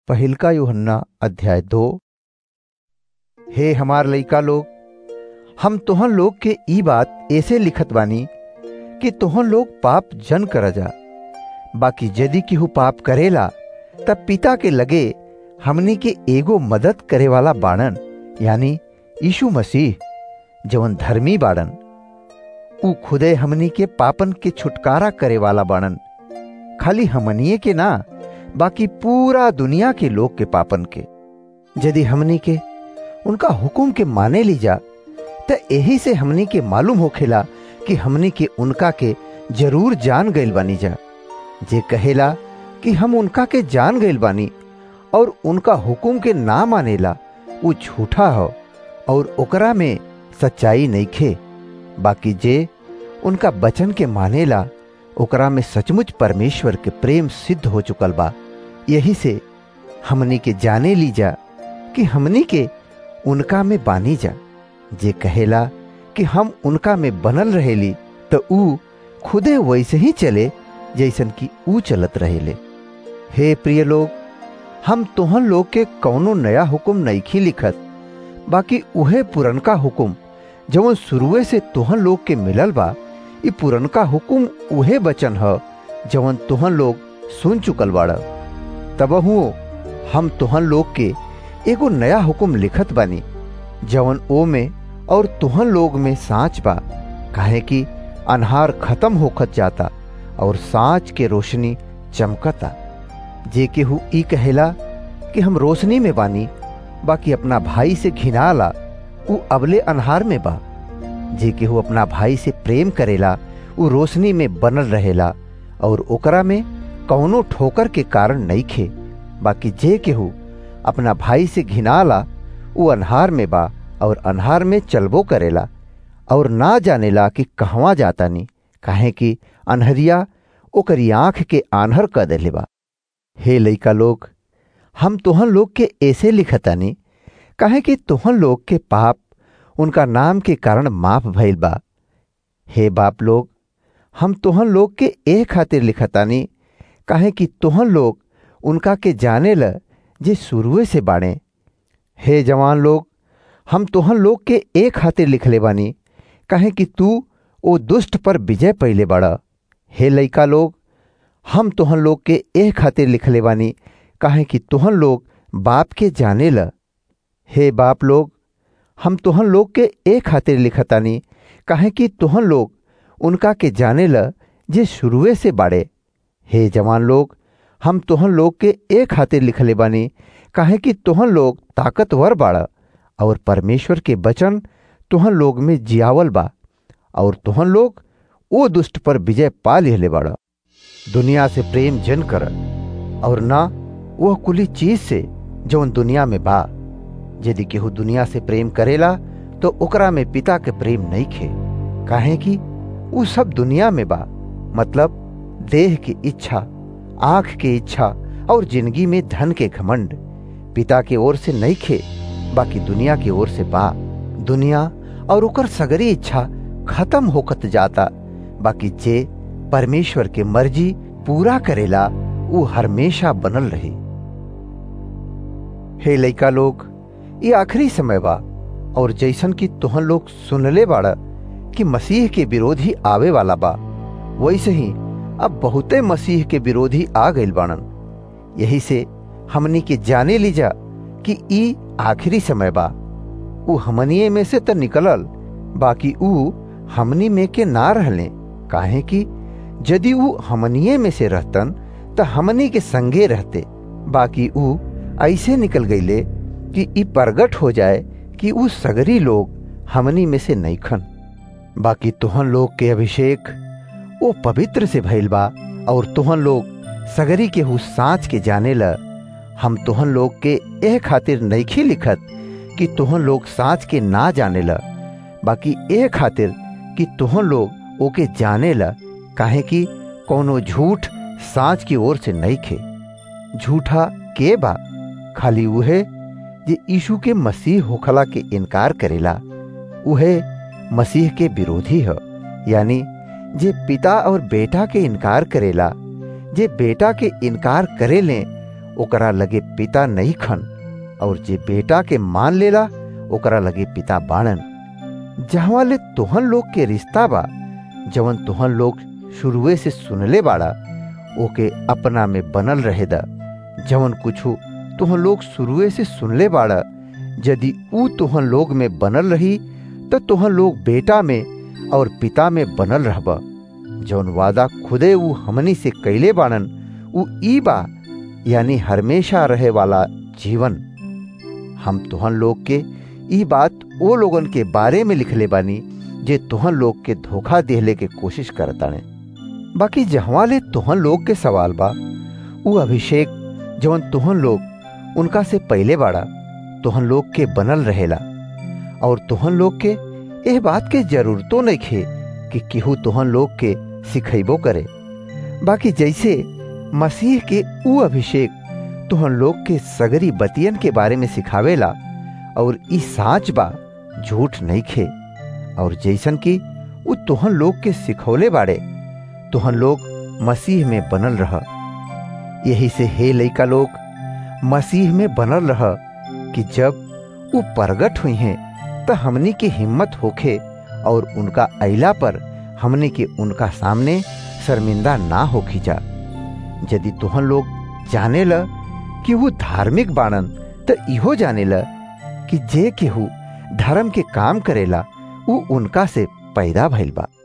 पहिलका यूहन्ना अध्याय दो हे हमार लइका लोग हम तोहन लोग के ई बात ऐसे लिखत बानी कि तोहन लोग पाप जन कर जा बाकी यदि केहू पाप करेला तब पिता के लगे हमनी के एगो मदद करे वाला बाड़न यानी यीशु मसीह जवन धर्मी बाड़न ऊ खुदे हमनी के पापन के छुटकारा करे वाला बाड़न खाली हमनिए के ना बाकी पूरा दुनिया के लोग के पापन के यदि हमनी के उनका हुकुम के माने ली जा तो यही से हमनी के मालूम होखेला कि हमनी के उनका के जरूर जान गइल बानी जा जे कहेला कि हम उनका के जान गइल बानी और उनका हुकुम के ना मानेला वो झूठा हो और ओकरा में सच्चाई नहीं खे बाकी जे उनका वचन के मानेला ओकरा में सचमुच परमेश्वर के प्रेम सिद्ध हो चुकल बा यही से हमनी के जाने ली जा कि हमनी के उनका में बानी जा जे कहेला कि हम उनका में बनल रहेली तो ऊ खुदे वैसे ही चले जैसन कि ऊ चलत रहेले हे प्रिय लोग हम तोहन लोग के कौनो नया हुक्म नईखी लिखत बाकी उहे पुरनका हुक्म जवन शुरुए से तोहन लोग के मिलल बा ई पुरनका हुक्म उहे बचन ह जवन तोहन लोग सुन चुकल बाड़ तब हम तोहन लोग के एगो नया हुक्म लिखत बानी जवन ओ में और तुहन लोग में सांच बा काहे कि अनहार खत्म होखत जाता और सांच के रोशनी चमकता जे केहू ई कहेला कि हम रोशनी में बानी बाकी अपना भाई से घिनाला ऊ अबले अनहार में बा जे केहू अपना भाई से प्रेम करेला ऊ रोशनी में बनल रहेला और ओकरा में कौनो ठोकर के कारण नहीं खे बाकी जे केहू अपना भाई से घिनाला ऊ अनहार में बा और अनहार में चलबो करेला और ना जानेला कि कहवा जातानी काहे कि अनहरिया ओकरी आंख के आन्हर क देले बा हे लइका लोग हम तोहन लोग के ऐसे लिखतानी काहे कि तोहन लोग के पाप उनका नाम के कारण माफ भइल बा हे बाप लोग हम तोहन लोग के ए खातिर लिखतानी काहे कि तोहन लोग उनका के जाने ल जे शुरुए से बाड़े हे जवान लोग हम तोहन लोग के ए खातिर लिखले बानी काहे कि तू ओ दुष्ट पर विजय पहले बड़ा हे लइका लोग हम तोहन लोग के ए खातिर लिखले बानी काहे कि तोहन लोग बाप के जाने ल हे बाप लोग हम तोहन लोग के ए खातिर लिखतानी काहे कि तोहन लोग उनका के जाने ल जे शुरुए से बाड़े हे जवान लोग हम तोहन लोग के ए खातिर लिखले बानी काहे कि तोहन लोग ताकतवर बाड़ा और परमेश्वर के वचन तुहन लोग में जियावल बा और तुहन लोग वो दुष्ट पर विजय पा लिहले बाड़ा दुनिया से प्रेम जन कर और ना वह कुली चीज से जौन दुनिया में बा यदि केहू दुनिया से प्रेम करेला तो ओकरा में पिता के प्रेम नहीं खे काहे कि उ सब दुनिया में बा मतलब देह की इच्छा आंख की इच्छा और जिंदगी में धन के घमंड पिता के ओर से नहीं खे बाकी दुनिया की ओर से बा दुनिया और ओकर सगरी इच्छा खत्म होकत जाता बाकी जे परमेश्वर के मर्जी पूरा करेला वो हमेशा बनल रही हे लइका लोग ये आखिरी समय बा और जैसन की तुहन लोग सुनले बाड़ा कि मसीह के विरोधी आवे वाला बा वैसे ही अब बहुते मसीह के विरोधी आ गइल बाणन यही से हमनी के जाने लीजा कि ई आखिरी समय बा ऊ हमनिए में से तो निकलल बाकी ऊ हमनी में के ना रहले काहे कि यदि ऊ हमनिए में से रहतन तो हमनी के संगे रहते बाकी ऊ ऐसे निकल गईले कि ई प्रगट हो जाए कि ऊ सगरी लोग हमनी में से नईखन बाकी तुहन लोग के अभिषेक वो पवित्र से भइल बा और तुहन लोग सगरी के हु साँच के जाने ल हम तुहन लोग के एह खातिर नईखी लिखत कि तुहन लोग साँच के ना जाने ल बाकी एह खातिर कि तुहन लोग ओके जाने ल काहे कि कोनो झूठ साँच की ओर से नहीं खे झूठा के बा खाली उहे जे यीशु के मसीह होखला के इनकार करेला उहे मसीह के विरोधी है यानी जे पिता और बेटा के इनकार करेला जे बेटा के इनकार करे ले ओकरा लगे पिता नहीं खन और जे बेटा के मान लेला ओकरा लगे पिता बाणन जहवा ले तोहन लोग के रिश्ता बा जवन तोहन लोग शुरुए से सुनले बाड़ा ओके अपना में बनल रहे दा जवन कुछू तुहन लोग शुरुए से सुनले बाड़ा यदि ऊ तुहन लोग में बनल रही तो तुहन लोग बेटा में और पिता में बनल रहबा जौन वादा खुदे ऊ हमनी से कैले बाणन ऊ ई बा यानी हमेशा रहे वाला जीवन हम तुहन लोग के ई बात ओ लोगन के बारे में लिखले बानी जे तुहन लोग के धोखा देहले के कोशिश करताने बाकी जहवा ले तुहन लोग के सवाल बा ऊ अभिषेक जवन तुहन लोग उनका से पहले बाड़ा तुहन लोग के बनल रहेला और तुहन लोग के एह बात के जरूरतो नहीं खे कि केहू तुहन लोग के सिखैबो करे बाकी जैसे मसीह के ऊ अभिषेक तुहन लोग के सगरी बतियन के बारे में सिखावेला और ई साच बा झूठ नहीं खे और जैसन की ऊ तुहन लोग के सिखौले बाड़े तुहन लोग मसीह में बनल रह यही से हे लइका लोग मसीह में बनल रह कि जब ऊ प्रगट हुई हैं तो हमनी की हिम्मत होखे और उनका अला पर हमने के उनका सामने शर्मिंदा ना होखी जा यदि तुहन लोग जाने ल कि वो धार्मिक बाणन तो इहो जाने ल कि जे केहू धर्म के काम करेला ऊ उनका से पैदा भइल बा